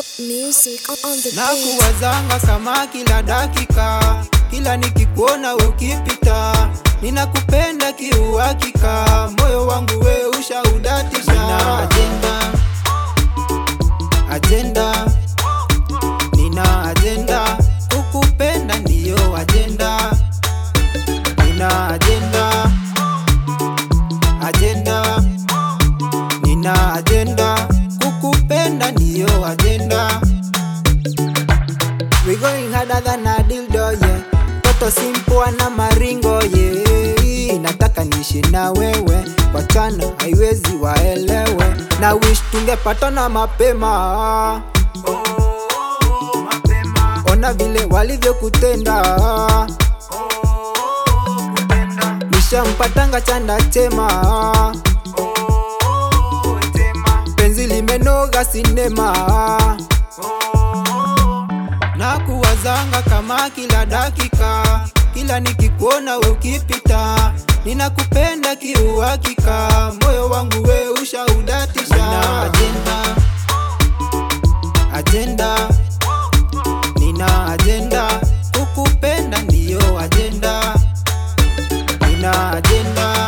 Top music on the na beat. kuwazanga kama kila dakika, kila nikikuona we ukipita, ninakupenda kiuhakika, moyo wangu we ushaudatisha. Nina ajenda, ajenda, nina ajenda, kukupenda ndiyo ajenda, nina ajenda, ajenda, nina ajenda, kukupenda ndiyo ajenda. We going harder than a dildo yeah. Toto simple na maringo yeah. Nataka niishi na wewe, wachana haiwezi waelewe, na wish tungepatana mapema. Ona vile walivyokutenda, nishampatanga chanda chema, penzi limenoga sinema na kuwazanga kama kila dakika, kila nikikuona we ukipita, ninakupenda kiuhakika, moyo wangu we ushaudatisha. Nina ajenda, ajenda, nina ajenda, kukupenda ndiyo ajenda, nina ajenda,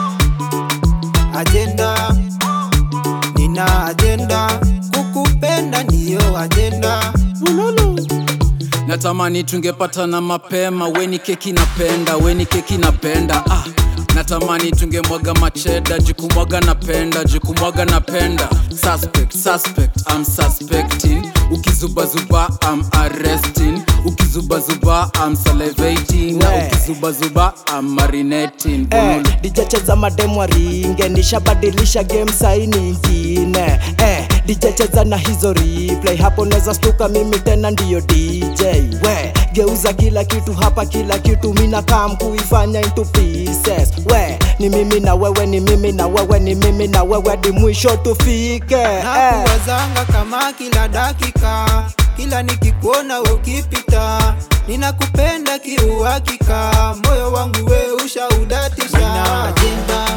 ajenda, nina ajenda, kukupenda ndiyo ajenda. natamani tungepatana mapema weni keki napenda weni keki napenda ah. natamani tungemwaga macheda jikumwaga napenda jikumwaga napenda suspect suspect I'm suspecting ukizubazuba I'm arresting ukizubazuba I'm salivating na We. ukizubazuba I'm marinating eh, dijecheza mademu ringe nishabadilisha game sai nyingine eh, dijecheza na hizo replay hapo neza stuka mimi tena ndiyo dj we geuza kila kitu hapa kila kitu mina kam kuifanya into pieces we ni mimi na wewe ni mimi na wewe ni mimi na wewe di mwisho tufike eh. nakuwazanga kama kila dakika, kila nikikuona we ukipita, ninakupenda kiuhakika, moyo wangu we ushaudatisha. Nina ajenda,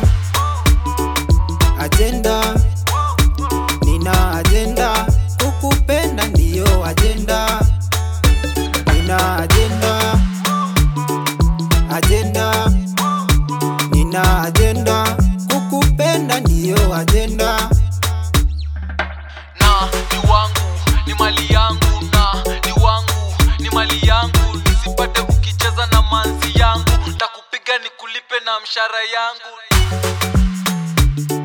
ajenda, nina ajenda, kukupenda ndiyo ajenda, nina ajenda, ajenda, nina ajenda, kukupenda ndiyo ajenda. na ni wangu ni mali yangu na ni wangu ni mali yangu nisipate ukicheza na manzi yangu takupiga nikulipe na mshara yangu